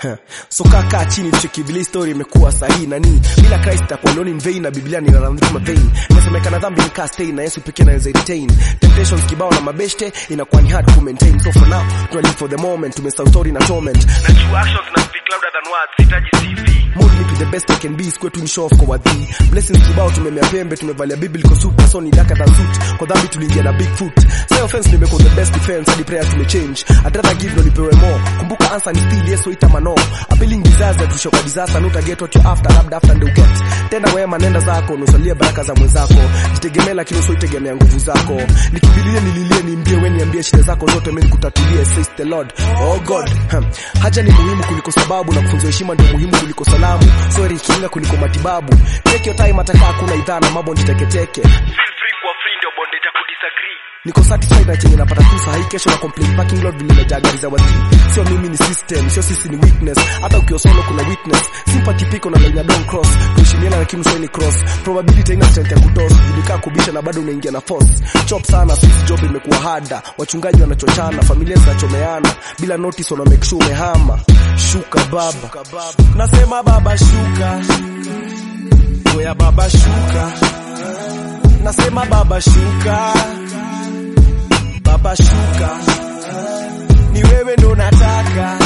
Huh. so kaka chini tucheki vile story imekuwa sahihi nani bila Christ takuwa alone in vain na Biblia ni run kama vein inasemekana dhambi ni cast na Yesu pekee anaweza retain temptations kibao na mabeshte inakuwa ni hard to maintain so for now tuna live for the moment tumesahau story na torment najua actions na speak louder than words sitaji CV Mold me to the best I can be square to show off kwa wadhi blessings kibao tumemea pembe tumevalia biblical suit na so ni darker than suit kwa dhambi tuliingia na big foot say offense nimekuwa the best defense hadi prayer tumechange I'd rather give no nipewe more kumbuka answer ni still yes wait ama no appealing disaster tusho kwa disaster not get what you after labda after ndio get tenda wema nenda zako nusalia baraka za mwenzako jitegemea lakini usioitegemea nguvu zako nikibilie nililie niimbie wewe niambie shida zako zote mimi nikutatulie says the lord oh god Hmm. haja ni muhimu kuliko sababu na kufunza heshima ndio muhimu kuliko salamu sorry kinga kuliko matibabu take your time atakaa kuna idhaa na mambo niteketeke niko satisfied na chenye napata tu sahi kesho na complain parking lot vile imejaa gari za wazii sio mimi ni system sio sisi ni weakness hata ukiwa solo kuna witness sympathy piko na line ya don't cross kuheshimiana lakini usaini cross probability haina strength ya kutoss ulikaa kubisha na bado unaingia na force chop sana sisi job imekuwa harder wachungaji wanachochana familia zinachomeana bila notice wana make sure umehama shuka baba nasema baba shuka oya baba shuka nasema baba shuka baba shuka ni wewe ndo nataka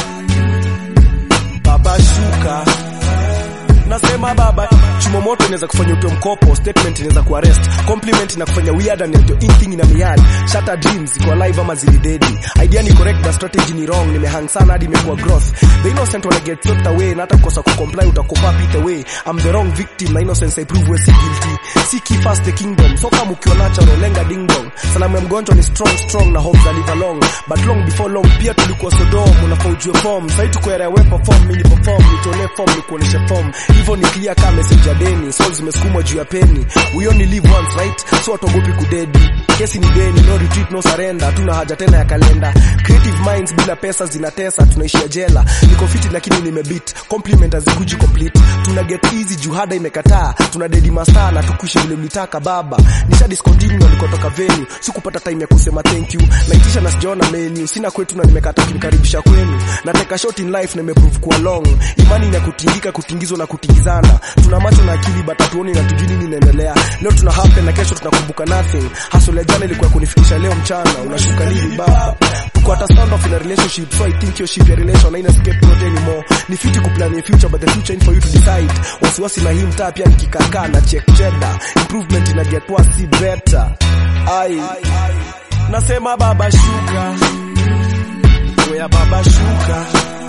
baba shuka nasema baba chumo moto inaweza kufanya utoe mkopo statement inaweza kuarrest compliment na kufanya weird and ndio in thing in a miad shatter dreams iko alive ama zilidedi idea ni correct but strategy ni wrong nimehang sana hadi imekuwa growth the innocent wanna get swept away na hata kukosa kucomply utakopa pit away i'm the wrong victim na innocence i prove we si guilty seek ye first the kingdom so kama ukiwa natural lenga ding dong salamu ya mgonjwa ni strong strong na hope za live along but long before long pia tulikuwa sodom unafaa ujue form sasa tuko era we perform mimi perform nitolee form ni kuonesha form hivyo ni clear kama message ya deni souls zimesukumwa juu ya peni we only live once right so watogopi kudedi kesi ni deni no retreat no surrender hatuna haja tena ya kalenda creative minds bila pesa zinatesa tunaishia jela niko fiti lakini nimebit compliment hazikuji complete tuna get easy juhada imekataa tuna dedi masaa na tukuishi vile mlitaka baba nisha discontinue nilikotoka venue sikupata time ya kusema thank you naitisha na sijaona menu sina kwetu na nimekata kunikaribisha kwenu nateka short in life na imeprove kuwa long imani ni ya kutingika kutingizwa na kutingizana tuna macho na akili but hatuoni na tujui nini inaendelea leo tuna happen na kesho tunakumbuka nothing hustle ya jana ilikuwa kunifikisha leo mchana unashuka nini baba tuko at a stand off in a relationship so I think your ship ya relation haina scapegoat anymore ni fiti kuplan your future but the future ain't for you to decide wasiwasi na hii mtaa pia nikikakaa na check cheddar improvement ina get worse si better ai nasema baba shuka oya baba shuka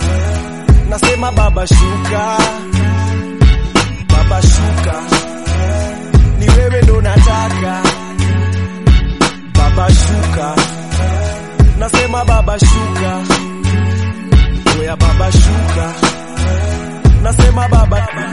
nasema baba shuka baba shuka ni wewe ndo nataka baba shuka nasema baba shuka oya baba shuka nasema baba